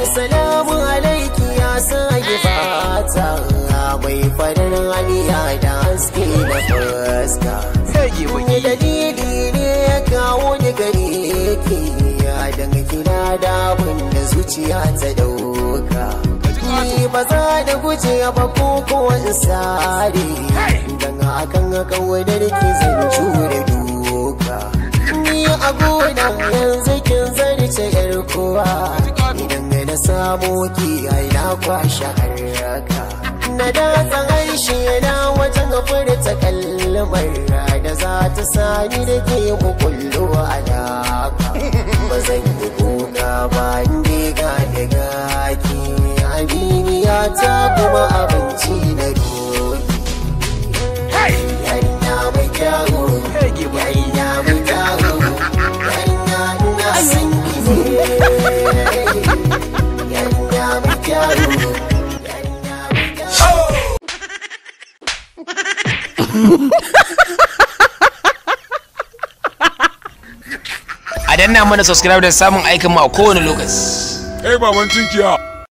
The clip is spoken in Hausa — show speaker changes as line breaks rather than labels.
salamu alaiki ya sage fata mai farin haniya da haske na fuska Wani dalili ne ya kawo ni gare ki ya danga kina da abin da zuciya ta dauka Ni ba za da guje ba ko kowan sare Dan akan kawadar ki zan jure duka Ni a gona yanzu kin zarce yar kowa Idan na samu ki ai na kwashe haraka Na da harshe na wajen furta kalmar da za ta sani da ke mukullu alaka Ba zan yi kuka ba inda ga da gaki Aminiya ta kuma abinci na doki Yarinya mai kyawu Yarinya mai kyawu Yarinya ina son ki ne Yarinya mai kyawu Yarinya mai kyawu
a danna mana subscribe da samun aikin mu a kowane lokaci
Kai baban tunkiya.